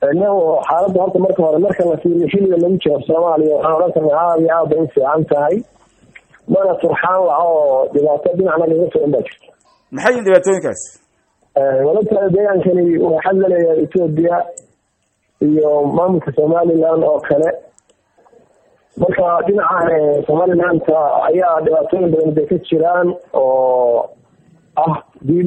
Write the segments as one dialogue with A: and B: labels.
A: xaaladda horta marka hore marka la fiiriyo xilliga lagu jiro soomaaliya waxaan odhan karnaa aada iyo aada bay u fiican tahay mana turxaan laha oo dhibaato dhinacna laga filan baa jirta
B: maxay yihin dhibaatooyinkaas
A: walabtaada deegaankani waxaa laleeyahay etoobiya iyo maamulka somaliland oo kale marka dhinaca somalilanta ayaa dhibaatooyin badan bay ka jiraan oo ah dil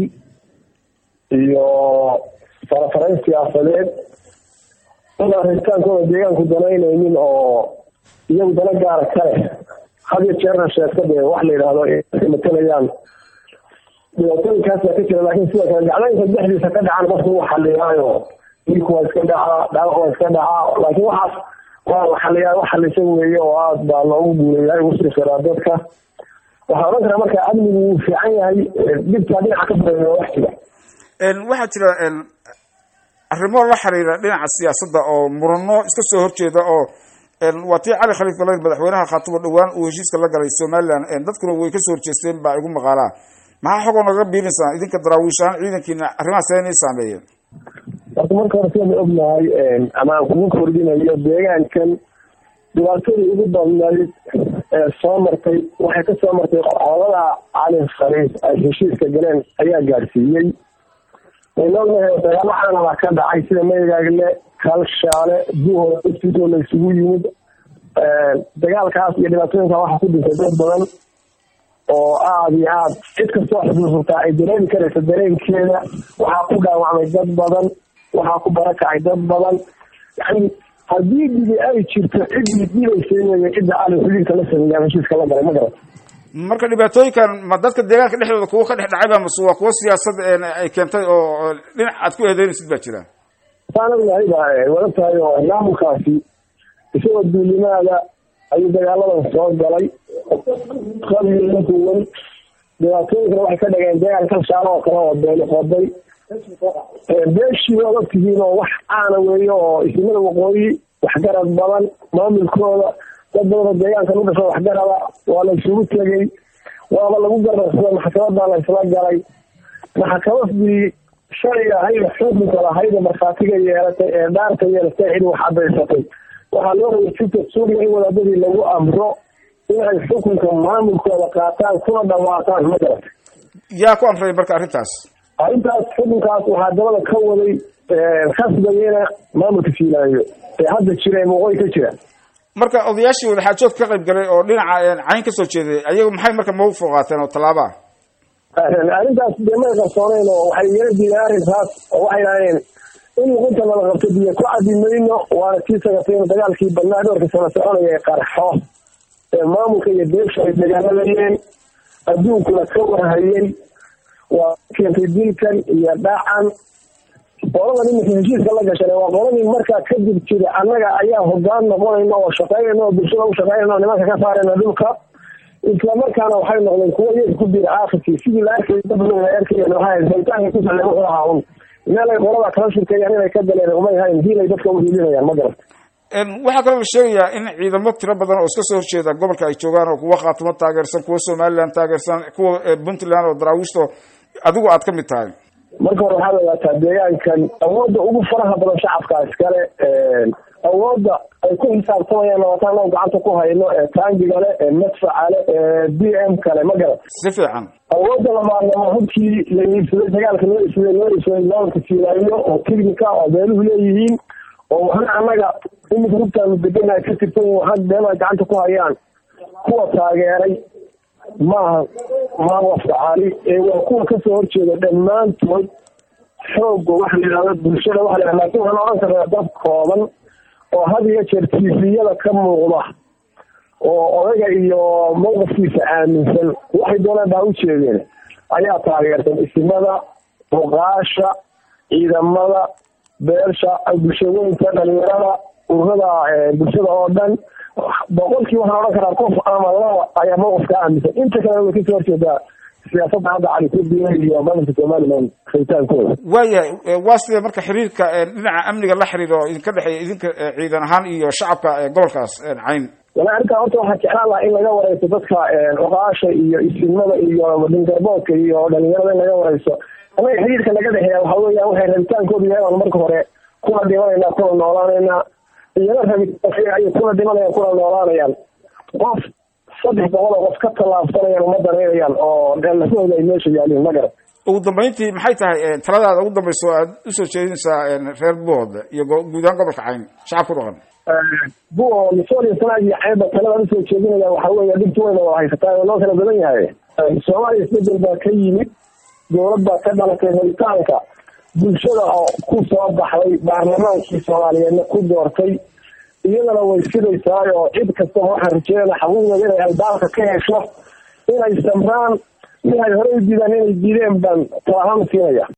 A: iyo farafarayn siyaasadeed dad arritaankooda deegaanku danaynaynin oo iyagu dana gaara kale had iyo jeerna sheegta dee wax la yidhaahdo matalayaan dhibaatooyinkaasa ka jira laakiin sidoo kale gacdaynka dhexdiisa ka dhacan qofku uu xaliyaayo dilku waa iska dhacaa dhaawac waa iska dhacaa laakiin waxaas waa la xaliyaa wax xalisa weeye oo aad baa loogu guuleeyaa ugu sii karaa dadka waxaa odhan karaa marka amnigu wuu fiican yahay dhibtaa dhinaca ka badan waa wax jira
B: waxaa jira arrimo la xiriira dhinaca siyaasadda oo murano iska soo horjeeda oo waa tii cali khaliif galayn madaxweynaha khaatumo dhowaan uu heshiiska la galay somaliland dadkuna way kasoo horjeesteen baa igu maqaalaa maxaa xogoo naga biirinaysaa idinka daraawiish ahaan ciidankiina arrimahaas inay saameeyeen
A: horta marka hore sidaan ognahay ama aan kugu kordhinayo deegaankan dhibaatadii ugu badnayd ee soo martay waxay ka soo martay qolada cali khaliif ay heshiiska galeen ayaa gaadhsiiyey wayna ognahay dagaalo caanaba ka dhacay sida maygaagle kalshaale buhooda iftiisoo la isugu yimid dagaalkaas iyo dhibaatooyinka waxaa ku dhintay dad badan oo aada iyo aad cid kastoo xusuusataa ay dareemi karaysa dareenkeeda waxaa ku dhaawacmay dad badan waxaa ku barakacay dad badan yani haddii dibi ay jirto ciddii dibaysa wey cidda ali xiliilka la sameeya ama heshiiska la galay ma garat
B: marka dhibaatooyinkan ma dadka deegaanka dhexdooda kuwo ka dhex dhacayba mase waa kuwo siyaasad ay keentay oo dhinac aad ku eedeynaysid baa jira
A: saan ognahay ba wada tahay oo maamulkaasi isagoo duulimaada ayuu dagaaladan soo galay qabiilkuwan dhibaatooyinkana waxay ka dhageen deegaan kalshaalo oo kale oo beeli qoday beeshii waad ogtihiin oo wax caana weeye oo isimada waqooyi waxgarad badan maamulkooda dad badan oo deegaankan u dhasho waxgarada waa la isugu tegay waaba lagu gardarsada maxkamadaa la isla galay maxkamadii shalay ahayd xukunka lahayd markhaatiga yeelatay ee dhaarta yeelatay cid wax cadaysatay waxaa loo rabay sita suuriya in wadaadadii lagu amro inay xukunka maamulkooda qaataan kuna dhawaaqaan ma garata
B: yaa ku amray marka arrintaas
A: arrintaas xukunkaas waxaa dabada ka waday khasbayena maamulka fiilaayo ee hadda jira ee waqooyi ka jira
B: marka odayaashii wadaxaajood ka qayb galay oo dhinaca cayn kasoo jeeday ayagu maxay marka mawqif qaateen oo tallaaba
A: arrintaas dee may qarsooneyn oo waxay yala diideen arrinkaas oo waxay dhaheen in luqunta nala qabto biyo ku cadi mayno waana tii sagatay in dagaalkii badnaa dhowrka sano soconaya ee qarxo ee maamulka iyo beesha ay dagaaladayeen adduunkuna ka warhayay waa keentay dilkan iyo dhacan qoladan iminka heshiiska la gashan waa qoladii markaa kadib jira annaga ayaa hogaan noqonayna oo shaqeynayna oo bulshada u shaqeynayna oo nimanka ka saarayna dhulka isla markaana waxay noqdeen kuwo iyaga ku biira aakhirkii sidii la arkay dad badan la arkayeen waxaa haytaanka ku saleey wuxuu ahaa un meel ay qolada kala shirkeeyaan inay ka galeen umay hayn diinay dadka u hiilinayaan ma garat
B: waxaa kaloo la sheegayaa in ciidamo tiro badan oo iska soo horjeeda gobolka ay joogaan oo kuwa khaatimo taageersan kuwa somaliland taageersan kuwa puntland oo daraawiishto adigu aad ka mid tahay
A: marka hore waxaad ogaataa deegaankan awoodda ugu faraha badan shacabka iskale awoodda ay ku xisaabtamayaan labaatan oo gacanta ku hayno ee taangiga le ee madfaca le ee d m kale ma garat
B: si fiican
A: awoodda labaadnama hubkii la iibsaday dagaalka loo iibsaday loo iibsaday maamulka fiilaayo oo technica oo beeluhu leeyihiin oo waxna annaga iminka hubtaanu deganahay ka tirsan waxaa beelaha gacanta ku hayaan kuwa taageeray maaha maawafka cali ee waa kuwa kasoo horjeeda dhammaantood xooga waxa la yidhahda bulshada waxa la yhahda lakin waxaan odhan karnaa dad kooban oo had iyo jeer tviyada ka muuqda oo odaga iyo mawqifkiisa aaminsan waxay doonaan baa u jeedeen ayaa taageersan isimada muqaasha ciidamada beersha bulshooyinka dhalinyarada ururada bulshada oo dhan boqolkii waxaan odhan karaa qof ama laba ayaa mawqifka aaminsan inta kale way kasoo horjeedaa siyaasadda hadda cali kurdiya iyo maamulka somaliland khaytaankooda
B: waayahay waa sidee marka xiriirka dhinaca amniga la xiriira oo idinka dhexeeya idinka ciidan ahaan iyo shacabka gobolkaas cayn
A: wala arrintaa horta waxaa jeclaan lahaa in laga wareyso dadka oqaasha iyo isimada iyo dhingarboodka iyo dhalinyarada in laga wareyso annaga xiriirka naga dhexeeya waxa weeyaan waxay rabitaankooda yahay aan marka hore kuna dhimanaynaa kuna noolaanaynaa iyana rabitaanka ayay kuna dhimanayaan kuna noolaanayaan qof saddex boqol oo qof ka tallaabsanayaan uma dareerayaan oo lafahooda ay meesha yaaliin ma garan
B: ugu dambeyntii maxay tahay taladaada ugu dambayso aad usoo jeedinaysaa reer buuhood iyo guud ahaan gobolka cayn shacab ku dhaqan
A: buuhood sooliya sanaag iyo ceebba talada usoo jeedinaya waxa weeye dhibta weyna waa haysataa oo loo kala badan yahay soomaaliya isbedel baa ka yimid dowlad baa ka dhalatay helitaanka bulshada oo ku soo baxday baarlamaankii soomaaliyeedna ku doortay iyadana way sidaysaa oo cid kastaba waxaan rajeynana xaquuqdooda inay albaabka ka hesho inay samraan waxay horey u diidaan inay diideen baan talahaan siinaya